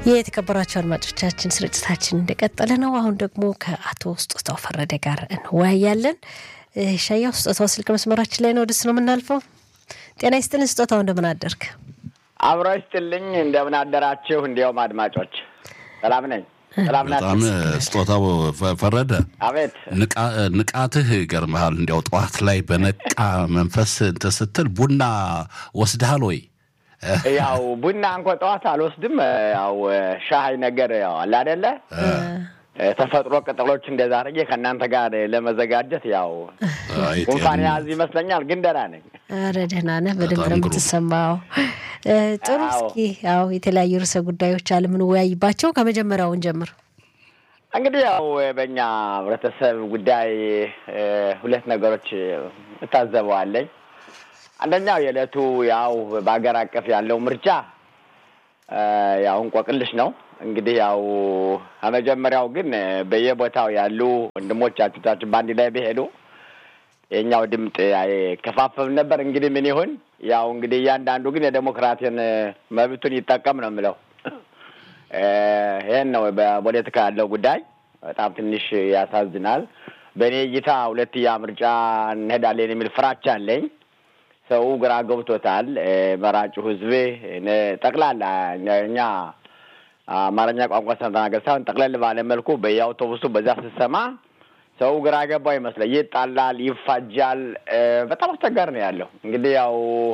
የተከበራቸው አድማጮቻችን ስርጭታችን እንደቀጠለ ነው። አሁን ደግሞ ከአቶ ስጦታው ፈረደ ጋር እንወያያለን። ሻያው ስጦታው ስልክ መስመራችን ላይ ነው። ወደሱ ነው የምናልፈው። ጤና ይስጥልን ስጦታው፣ እንደምን አደርክ? አብሮ ይስጥልኝ። እንደምን አደራችሁ? እንዲያውም አድማጮች ሰላም ነኝ። ሰላም በጣም ስጦታው ፈረደ፣ አቤት ንቃትህ ይገርምሃል። እንዲያው ጠዋት ላይ በነቃ መንፈስ እንትን ስትል ቡና ወስደሃል ወይ? ያው ቡና እንኳ ጠዋት አልወስድም። ያው ሻይ ነገር ያው አለ አይደለ ተፈጥሮ ቅጠሎች እንደዛ አድርጌ ከእናንተ ጋር ለመዘጋጀት ያው ጉንፋን ያዝ ይመስለኛል፣ ግን ደህና ነኝ። ኧረ ደህና ነህ፣ በደንብ ነው የምትሰማው። ጥሩ። እስኪ ያው የተለያዩ ርዕሰ ጉዳዮች አለ የምንወያይባቸው። ከመጀመሪያውን ጀምር። እንግዲህ ያው በእኛ ህብረተሰብ ጉዳይ ሁለት ነገሮች እታዘበዋለኝ። አንደኛው የዕለቱ ያው በሀገር አቀፍ ያለው ምርጫ ያው እንቆቅልሽ ነው። እንግዲህ ያው ከመጀመሪያው ግን በየቦታው ያሉ ወንድሞቻችን በአንድ ላይ ቢሄዱ የኛው ድምፅ አይከፋፈል ነበር። እንግዲህ ምን ይሁን ያው እንግዲህ እያንዳንዱ ግን የዴሞክራሲን መብቱን ይጠቀም ነው የምለው። ይህን ነው በፖለቲካ ያለው ጉዳይ። በጣም ትንሽ ያሳዝናል። በእኔ እይታ ሁለትያ ምርጫ እንሄዳለን የሚል ፍራቻ አለኝ። ሰው ግራ ገብቶታል። መራጩ ህዝብ ጠቅላላ እኛ አማርኛ ቋንቋ ተናገር ሳይሆን ጠቅለል ባለ መልኩ በየአውቶቡሱ በዛ ስትሰማ ሰው ግራ ገባው ይመስላል። ይጣላል፣ ይፋጃል። በጣም አስቸጋሪ ነው ያለው። እንግዲህ ያው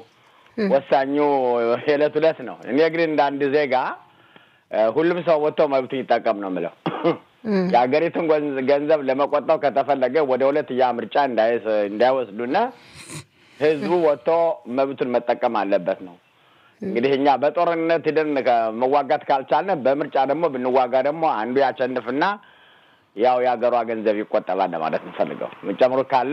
ወሳኙ የዕለት ዕለት ነው። እኔ ግን እንደ አንድ ዜጋ ሁሉም ሰው ወጥቶ መብቱን ይጠቀም ነው የምለው። የሀገሪቱን ገንዘብ ለመቆጠብ ከተፈለገ ወደ ሁለትያ ምርጫ እንዳይወስዱና ህዝቡ ወጥቶ መብቱን መጠቀም አለበት ነው። እንግዲህ እኛ በጦርነት ሂደን መዋጋት ካልቻልን በምርጫ ደግሞ ብንዋጋ ደግሞ አንዱ ያሸንፍና ያው የሀገሯ ገንዘብ ይቆጠባል ለማለት እንፈልገው። ምጨምሩ ካለ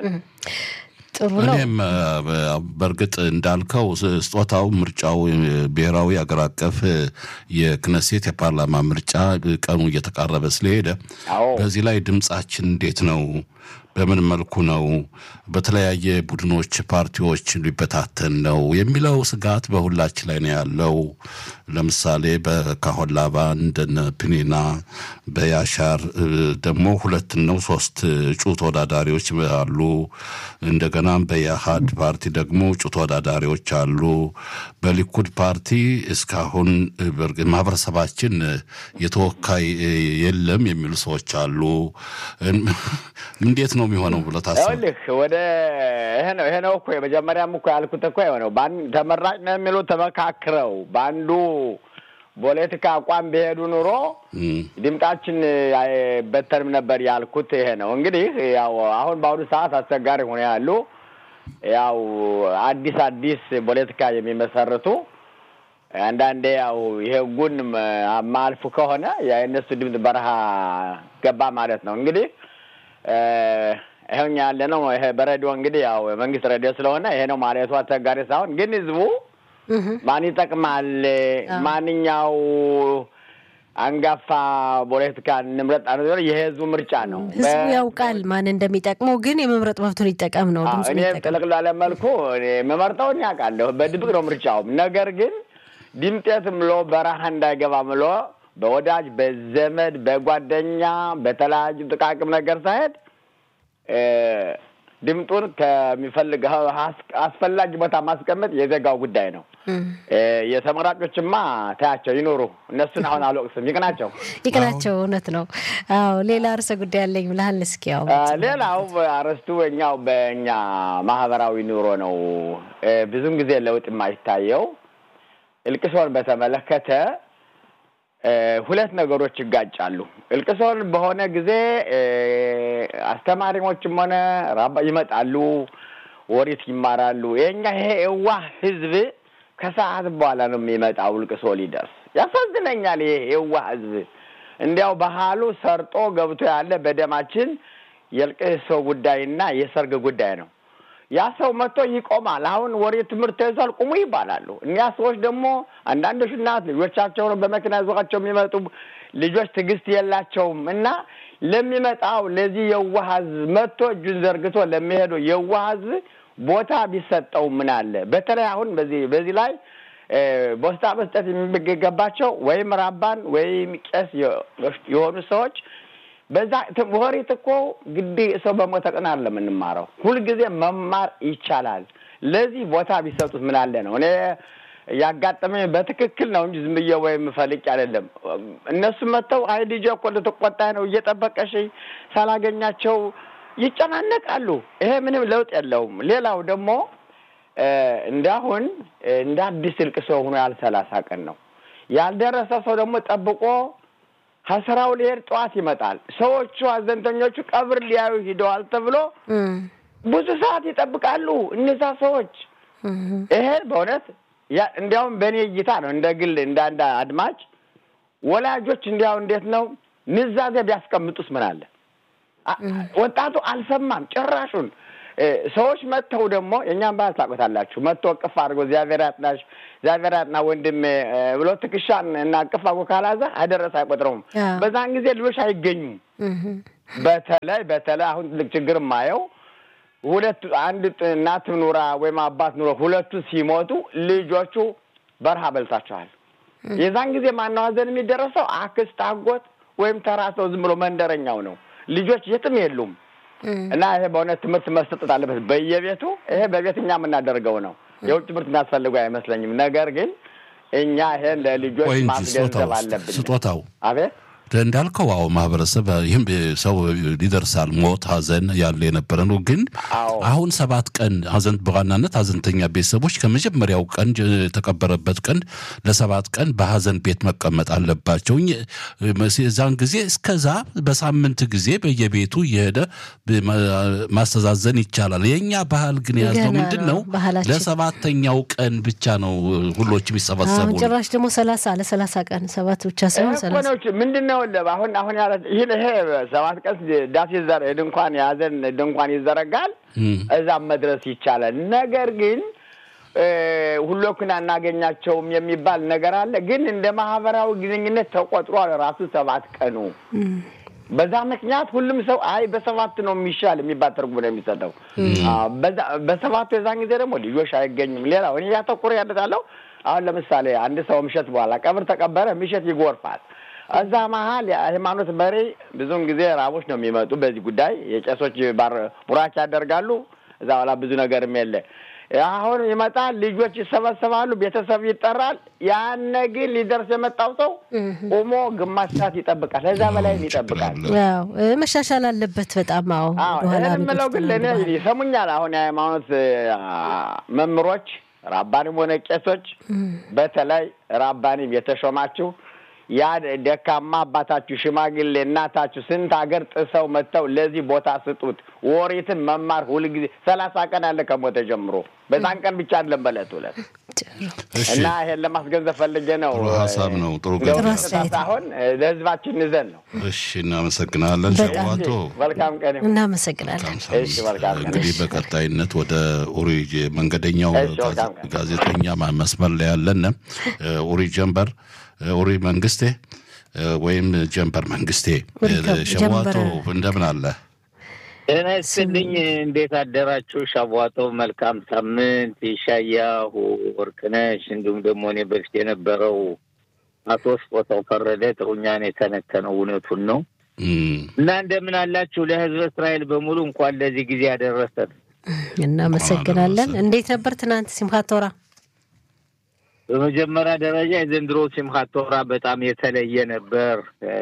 ጥሩ ነው። እኔም በእርግጥ እንዳልከው ስጦታው ምርጫው ብሔራዊ አገር አቀፍ የክነሴት የፓርላማ ምርጫ ቀኑ እየተቃረበ ስለሄደ በዚህ ላይ ድምጻችን እንዴት ነው? በምን መልኩ ነው? በተለያየ ቡድኖች፣ ፓርቲዎች ሊበታተን ነው የሚለው ስጋት በሁላችን ላይ ነው ያለው። ለምሳሌ በካሆን ላባ እንደነ ፕኒና በያሻር ደግሞ ሁለት ነው ሶስት እጩ ተወዳዳሪዎች አሉ። እንደገና በየሀድ ፓርቲ ደግሞ እጩ ተወዳዳሪዎች አሉ። በሊኩድ ፓርቲ እስካሁን ማህበረሰባችን የተወካይ የለም የሚሉ ሰዎች አሉ። እንዴት ነው የሚሆነው ብለህ ታስብ? ልክ ወደ ይሄ ነው ይሄ ነው እኮ የመጀመሪያም እኮ ያልኩት እኮ የሆነው ተመራጭ ነው የሚሉ ተመካክረው በአንዱ ፖለቲካ አቋም ቢሄዱ ኑሮ ድምጣችን አይበተንም ነበር ያልኩት ይሄ ነው። እንግዲህ ያው አሁን በአሁኑ ሰዓት አስቸጋሪ ሆነ ያሉ ያው አዲስ አዲስ ፖለቲካ የሚመሰርቱ አንዳንዴ ያው የህጉን ማልፉ ከሆነ የእነሱ ድምፅ በረሃ ገባ ማለት ነው። እንግዲህ ይኸውኛ ያለ ነው። ይሄ በሬዲዮ እንግዲህ ያው መንግስት ሬዲዮ ስለሆነ ይሄ ነው ማለቱ አስቸጋሪ ሳይሆን ግን ህዝቡ ማን ይጠቅማል፣ ማንኛው አንጋፋ ፖለቲካ እንምረጥ የህዝቡ ምርጫ ነው። ህዝቡ ያውቃል ማን እንደሚጠቅመው፣ ግን የመምረጥ መብቱን ይጠቀም ነው። እኔ ጥልቅ ላለ መልኩ የምመርጠውን ያውቃለሁ። በድብቅ ነው ምርጫውም። ነገር ግን ድምጤት ምሎ በረሃ እንዳይገባ ምሎ በወዳጅ በዘመድ በጓደኛ በተለያዩ ጥቃቅም ነገር ሳይሄድ ድምጡን ከሚፈልገው አስፈላጊ ቦታ ማስቀመጥ የዜጋው ጉዳይ ነው። የተመራጮችማ ታያቸው ይኖሩ። እነሱን አሁን አልወቅስም። ይቅናቸው ይቅናቸው። እውነት ነው። አዎ ሌላ ርዕሰ ጉዳይ አለኝ ብለሃል። እስኪ ያው ሌላው አርዕስቱ እኛው በእኛ ማህበራዊ ኑሮ ነው ብዙም ጊዜ ለውጥ የማይታየው እልቅሶን በተመለከተ ሁለት ነገሮች ይጋጫሉ። እልቅሶን በሆነ ጊዜ አስተማሪዎችም ሆነ ራባ ይመጣሉ፣ ወሪት ይማራሉ። የኛ ይሄ የዋህ ህዝብ ከሰዓት በኋላ ነው የሚመጣው እልቅሶ ሊደርስ። ያሳዝነኛል። ይሄ የዋህ ህዝብ እንዲያው ባህሉ ሰርጦ ገብቶ ያለ በደማችን የእልቅሶ ጉዳይና የሰርግ ጉዳይ ነው። ያ ሰው መጥቶ ይቆማል። አሁን ወሬ ትምህርት ተይዟል ቁሙ ይባላሉ። እኒያ ሰዎች ደግሞ አንዳንዶች እናት ልጆቻቸውን በመኪና ይዟቸው የሚመጡ ልጆች ትዕግስት የላቸውም እና ለሚመጣው ለዚህ የዋህ ህዝብ መጥቶ እጁን ዘርግቶ ለሚሄዱ የዋህ ህዝብ ቦታ ቢሰጠው ምን አለ። በተለይ አሁን በዚህ በዚህ ላይ ቦስታ መስጠት የሚገባቸው ወይም ራባን ወይም ቄስ የሆኑ ሰዎች በዛ ወሬት እኮ ግድ ሰው በሞተ ቀን አለ የምንማረው። ሁልጊዜ መማር ይቻላል። ለዚህ ቦታ ቢሰጡት ምን አለ ነው። እኔ ያጋጠመኝ በትክክል ነው እንጂ ዝም ብዬ ወይም ፈልቅ አይደለም። እነሱ መጥተው አይ ልጄ እኮ ልትቆጣ ነው እየጠበቀሽ ሳላገኛቸው ይጨናነቃሉ። ይሄ ምንም ለውጥ የለውም። ሌላው ደግሞ እንዳሁን እንደ አዲስ እልቅ ሰው ሆኖ ያል ሰላሳ ቀን ነው ያልደረሰ ሰው ደግሞ ጠብቆ ከስራው ሊሄድ ጠዋት ይመጣል። ሰዎቹ አዘንተኞቹ ቀብር ሊያዩ ሂደዋል ተብሎ ብዙ ሰዓት ይጠብቃሉ እነዛ ሰዎች። ይሄ በእውነት እንዲያውም በእኔ እይታ ነው እንደ ግል እንደ አንድ አድማጭ ወላጆች እንዲያው እንዴት ነው ንዛዜ ቢያስቀምጡስ ምን አለ? ወጣቱ አልሰማም ጭራሹን። ሰዎች መጥተው ደግሞ የእኛም ባህል ታውቁታላችሁ። መጥቶ እቅፍ አድርጎ እግዚአብሔር ያጥናሽ፣ እግዚአብሔር ያጥና ወንድም ብሎ ትከሻን እና እቅፍ አድርጎ ካላዛ አደረሰ አይቆጥረውም። በዛን ጊዜ ልጆች አይገኙም። በተለይ በተለይ አሁን ትልቅ ችግር የማየው ሁለቱ አንድ እናት ኑራ ወይም አባት ኑሮ ሁለቱ ሲሞቱ ልጆቹ በረሃ በልቷቸዋል። የዛን ጊዜ ማነው ሀዘን የሚደረሰው? አክስት፣ አጎት ወይም ተራ ሰው ዝም ብሎ መንደረኛው ነው። ልጆች የትም የሉም። እና ይሄ በእውነት ትምህርት መሰጠት አለበት በየቤቱ። ይሄ በቤት እኛ የምናደርገው ነው። የውጭ ትምህርት የሚያስፈልገው አይመስለኝም። ነገር ግን እኛ ይሄን ለልጆች ማስገንዘብ አለብን። ስጦታው አቤት እንዳልከው አዎ፣ ማህበረሰብ ይህም ሰው ይደርሳል። ሞት፣ ሀዘን ያለ የነበረ ነው። ግን አሁን ሰባት ቀን ሀዘን በዋናነት ሀዘንተኛ ቤተሰቦች ከመጀመሪያው ቀን የተቀበረበት ቀን ለሰባት ቀን በሀዘን ቤት መቀመጥ አለባቸው። እዛን ጊዜ እስከዛ በሳምንት ጊዜ በየቤቱ የሄደ ማስተዛዘን ይቻላል። የእኛ ባህል ግን የያዝነው ምንድን ነው? ለሰባተኛው ቀን ብቻ ነው ሁሎች የሚሰበሰቡ። ጭራሽ ደግሞ ሰላሳ ለሰላሳ ቀን ሰባት ብቻ ሳይሆን ሰላሳ ምንድን ነው አሁን አሁን ያለ ይህን ይሄ ሰባት ቀን ዳስ ድንኳን የያዘን ድንኳን ይዘረጋል። እዛም መድረስ ይቻላል። ነገር ግን ሁሎክን አናገኛቸውም የሚባል ነገር አለ። ግን እንደ ማህበራዊ ግንኙነት ተቆጥሯል ራሱ ሰባት ቀኑ። በዛ ምክንያት ሁሉም ሰው አይ በሰባት ነው የሚሻል የሚባል ትርጉም ነው የሚሰጠው። በሰባቱ የዛን ጊዜ ደግሞ ልጆች አይገኝም። ሌላው እኔ ያተኩር ያለታለው አሁን ለምሳሌ አንድ ሰው ምሸት በኋላ ቀብር ተቀበረ፣ ምሸት ይጎርፋል። እዛ መሀል የሃይማኖት መሪ ብዙውን ጊዜ ራቦች ነው የሚመጡ። በዚህ ጉዳይ የቄሶች ቡራች ያደርጋሉ። እዛ በኋላ ብዙ ነገርም የለ። አሁን ይመጣል፣ ልጆች ይሰበሰባሉ፣ ቤተሰብ ይጠራል። ያነ ግን ሊደርስ የመጣው ሰው ቆሞ ግማሽ ሰዓት ይጠብቃል፣ ከዛ በላይም ይጠብቃል። መሻሻል አለበት በጣም አዎ። የምለው ግን ለእኔ ይሰሙኛል። አሁን የሃይማኖት መምህሮች ራባንም ሆነ ቄሶች፣ በተለይ ራባንም የተሾማችሁ ያ ደካማ አባታችሁ ሽማግሌ እናታችሁ ስንት ሀገር ጥሰው መጥተው ለዚህ ቦታ ስጡት። ወሬትን መማር ሁልጊዜ ሰላሳ ቀን አለ ከሞተ ጀምሮ በዛን ቀን ብቻ አይደለም በለት ሁለት እና ይሄን ለማስገንዘብ ፈልጌ ነው። ጥሩ ሀሳብ ነው። ጥሩ አሁን ለህዝባችን ንዘን ነው። እሺ፣ እናመሰግናለን ሸዋቶ። መልካም ቀን። እናመሰግናለን። እሺ፣ መልካም ቀን። እንግዲህ በቀጣይነት ወደ ኡሪ መንገደኛው ጋዜጠኛ መስመር ላይ ያለን ኡሪ ጀንበር ኡሪ መንግስቴ ወይም ጀንበር መንግስቴ ሸዋቶ እንደምን አለ? ጤና ይስጥልኝ። እንዴት አደራችሁ? ሻቧቶ መልካም ሳምንት። ይሻያሁ ወርቅነሽ፣ እንዲሁም ደግሞ እኔ በፊት የነበረው አቶ ስጦታው ፈረደ ጥሩኛን የተነተነው እውነቱን ነው እና እንደምን አላችሁ? ለህዝበ እስራኤል በሙሉ እንኳን ለዚህ ጊዜ ያደረሰን። እናመሰግናለን። እንዴት ነበር ትናንት ሲምሃት ቶራ? በመጀመሪያ ደረጃ የዘንድሮ ሲምሃት ቶራ በጣም የተለየ ነበር።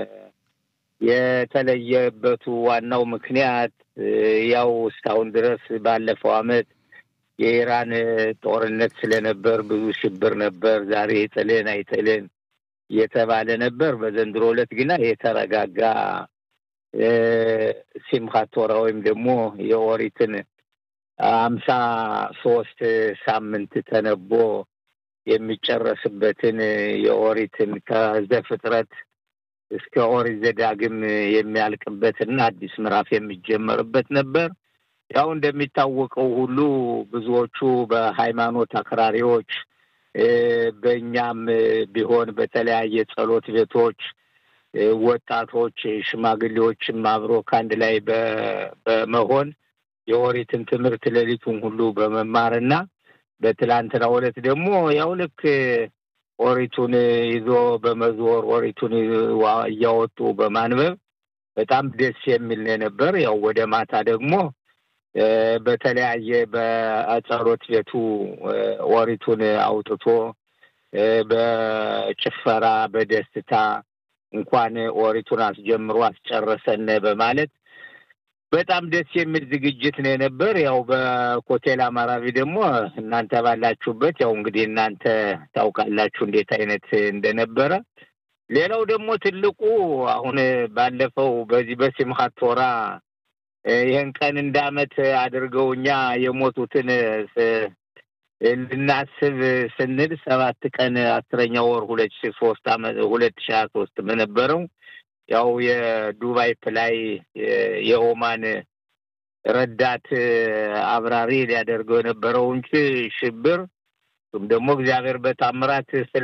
የተለየበቱ ዋናው ምክንያት ያው እስካሁን ድረስ ባለፈው አመት የኢራን ጦርነት ስለነበር ብዙ ሽብር ነበር። ዛሬ ይጥልን አይጥልን እየተባለ ነበር። በዘንድሮ ዕለት ግና የተረጋጋ ሲምሃት ቶራ ወይም ደግሞ የኦሪትን አምሳ ሶስት ሳምንት ተነቦ የሚጨረስበትን የኦሪትን ከዘፍጥረት እስከ ኦሪት ዘዳግም የሚያልቅበትና አዲስ ምዕራፍ የሚጀመርበት ነበር። ያው እንደሚታወቀው ሁሉ ብዙዎቹ በሃይማኖት አክራሪዎች በእኛም ቢሆን በተለያየ ጸሎት ቤቶች ወጣቶች፣ ሽማግሌዎችም አብሮ ከአንድ ላይ በመሆን የኦሪትን ትምህርት ሌሊቱን ሁሉ በመማርና በትላንትናው ዕለት ደግሞ ያው ልክ ኦሪቱን ይዞ በመዞር ኦሪቱን እያወጡ በማንበብ በጣም ደስ የሚል ነው የነበር። ያው ወደ ማታ ደግሞ በተለያየ በጸሎት ቤቱ ኦሪቱን አውጥቶ በጭፈራ በደስታ እንኳን ኦሪቱን አስጀምሮ አስጨረሰን በማለት በጣም ደስ የሚል ዝግጅት ነው የነበር። ያው በኮቴል አማራቢ ደግሞ እናንተ ባላችሁበት ያው እንግዲህ እናንተ ታውቃላችሁ እንዴት አይነት እንደነበረ። ሌላው ደግሞ ትልቁ አሁን ባለፈው በዚህ በሲምሃት ቶራ ይህን ቀን እንደ ዓመት አድርገው እኛ የሞቱትን ልናስብ ስንል ሰባት ቀን አስረኛ ወር ሁለት ሺ ሶስት አመት ሁለት ሺ ሀያ ሶስት በነበረው ያው የዱባይ ፕላይ የኦማን ረዳት አብራሪ ሊያደርገው የነበረው እንጂ ሽብር እሱም ደግሞ እግዚአብሔር በታምራት ስለ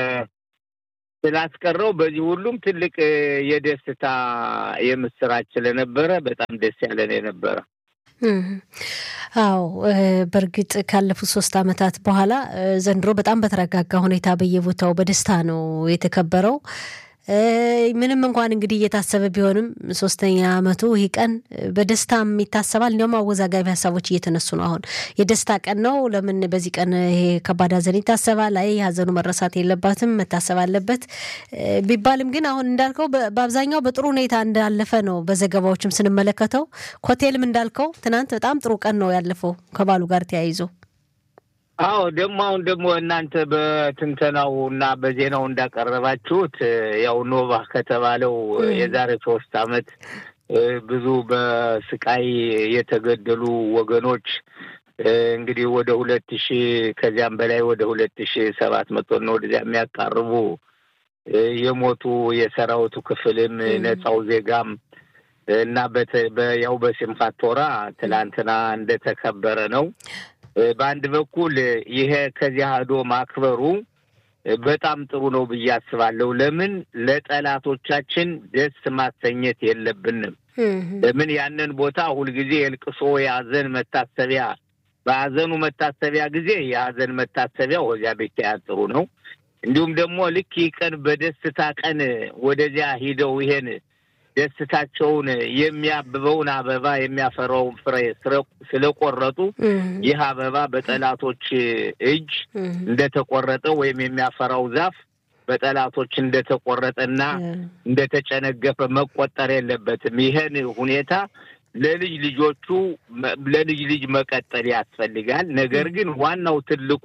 ስላስቀረው በዚህ ሁሉም ትልቅ የደስታ የምስራች ስለነበረ በጣም ደስ ያለን የነበረ። አዎ በእርግጥ ካለፉት ሶስት ዓመታት በኋላ ዘንድሮ በጣም በተረጋጋ ሁኔታ በየቦታው በደስታ ነው የተከበረው። ምንም እንኳን እንግዲህ እየታሰበ ቢሆንም ሶስተኛ አመቱ ይህ ቀን በደስታም ይታሰባል። እንዲያውም አወዛጋቢ ሀሳቦች እየተነሱ ነው። አሁን የደስታ ቀን ነው፣ ለምን በዚህ ቀን ይሄ ከባድ ሀዘን ይታሰባል? አይ ሀዘኑ መረሳት የለባትም መታሰብ አለበት ቢባልም ግን አሁን እንዳልከው በአብዛኛው በጥሩ ሁኔታ እንዳለፈ ነው በዘገባዎችም ስንመለከተው። ኮቴልም እንዳልከው ትናንት በጣም ጥሩ ቀን ነው ያለፈው ከባሉ ጋር ተያይዞ አዎ ደግሞ አሁን ደግሞ እናንተ በትንተናው እና በዜናው እንዳቀረባችሁት ያው ኖቫ ከተባለው የዛሬ ሶስት አመት ብዙ በስቃይ የተገደሉ ወገኖች እንግዲህ ወደ ሁለት ሺ ከዚያም በላይ ወደ ሁለት ሺ ሰባት መቶ ነው ወደዚያ የሚያቃርቡ የሞቱ የሰራዊቱ ክፍልም ነፃው ዜጋም እና ያው በሲምካት ቶራ ትላንትና እንደተከበረ ነው። በአንድ በኩል ይሄ ከዚያ ሄዶ ማክበሩ በጣም ጥሩ ነው ብዬ አስባለሁ። ለምን ለጠላቶቻችን ደስ ማሰኘት የለብንም። ለምን ያንን ቦታ ሁልጊዜ የልቅሶ የሀዘን መታሰቢያ በሀዘኑ መታሰቢያ ጊዜ የሀዘን መታሰቢያ ወዚያ ቤት ጥሩ ነው። እንዲሁም ደግሞ ልክ ይህ ቀን በደስታ ቀን ወደዚያ ሂደው ይሄን ደስታቸውን የሚያብበውን አበባ የሚያፈራውን ፍሬ ስለቆረጡ ይህ አበባ በጠላቶች እጅ እንደተቆረጠ ወይም የሚያፈራው ዛፍ በጠላቶች እንደተቆረጠና እንደተጨነገፈ መቆጠር የለበትም። ይህን ሁኔታ ለልጅ ልጆቹ ለልጅ ልጅ መቀጠል ያስፈልጋል። ነገር ግን ዋናው ትልቁ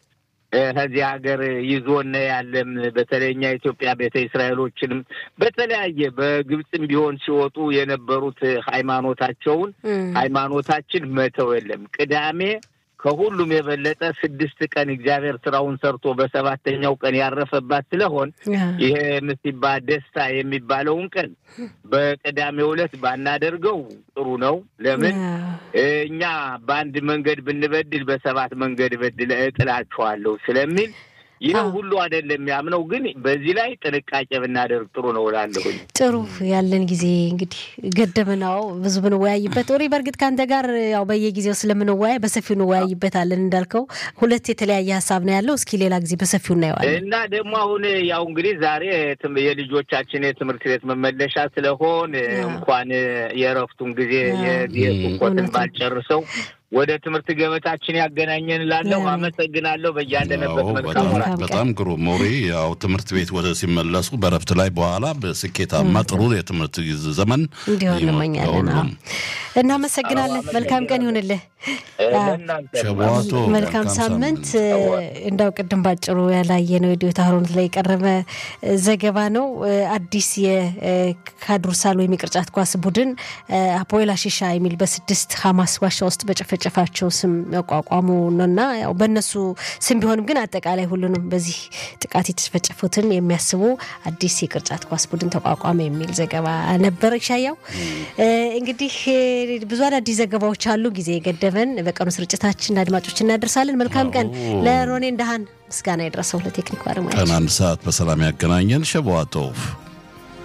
ከዚህ ሀገር ይዞነ ያለም በተለይኛ ኢትዮጵያ ቤተ እስራኤሎችንም በተለያየ በግብፅም ቢሆን ሲወጡ የነበሩት ሃይማኖታቸውን ሃይማኖታችን መተው የለም። ቅዳሜ ከሁሉም የበለጠ ስድስት ቀን እግዚአብሔር ስራውን ሰርቶ በሰባተኛው ቀን ያረፈባት ስለሆን ይሄ ምስባ ደስታ የሚባለውን ቀን በቅዳሜው ዕለት ባናደርገው ጥሩ ነው። ለምን እኛ በአንድ መንገድ ብንበድል በሰባት መንገድ በድል እጥላችኋለሁ ስለሚል ይህ ሁሉ አይደለም ያምነው፣ ግን በዚህ ላይ ጥንቃቄ ብናደርግ ጥሩ ነው እላለሁኝ። ጥሩ ያለን ጊዜ እንግዲህ ገደብናው ብዙ ብንወያይበት ኦሪ በእርግጥ ከአንተ ጋር ያው በየጊዜው ስለምንወያይ በሰፊው እንወያይበታለን። እንዳልከው ሁለት የተለያየ ሀሳብ ነው ያለው። እስኪ ሌላ ጊዜ በሰፊው እናየዋለን እና ደግሞ አሁን ያው እንግዲህ ዛሬ የልጆቻችን የትምህርት ቤት መመለሻ ስለሆን እንኳን የእረፍቱን ጊዜ የሱኮትን ባልጨርሰው ወደ ትምህርት ገበታችን ያገናኘን ላለሁ አመሰግናለሁ። በያለንበት መልካም በጣም ግሩም ሞሪ። ያው ትምህርት ቤት ወደ ሲመለሱ በረፍት ላይ በኋላ በስኬታማ ጥሩ የትምህርት ዘመን እንዲሆን እንመኛለን። እናመሰግናለን። መልካም ቀን ይሁንልህ። ሸዋቶ መልካም ሳምንት። እንዳው ቅድም ባጭሩ ያላየነው የዲዮታ ሆሮንት ላይ የቀረበ ዘገባ ነው። አዲስ የካዱርሳል ወይም የቅርጫት ኳስ ቡድን አፖኤል አሺሻ የሚል በስድስት ሀማስ ዋሻ ውስጥ በጨፈጨፋቸው ስም ያቋቋሙ ነውና ያው በእነሱ ስም ቢሆንም ግን አጠቃላይ ሁሉንም በዚህ ጥቃት የተጨፈጨፉትን የሚያስቡ አዲስ የቅርጫት ኳስ ቡድን ተቋቋመ የሚል ዘገባ ነበር። ሻያው እንግዲህ ብዙ አዳዲስ ዘገባዎች አሉ። ጊዜ የገደበን በቀኑ ስርጭታችን አድማጮች እናደርሳለን። መልካም ቀን ለሮኔ እንደሃን ምስጋና የደረሰው ለቴክኒክ ባለሙያ ቀን አንድ ሰዓት በሰላም ያገናኘን ሸበዋቶፍ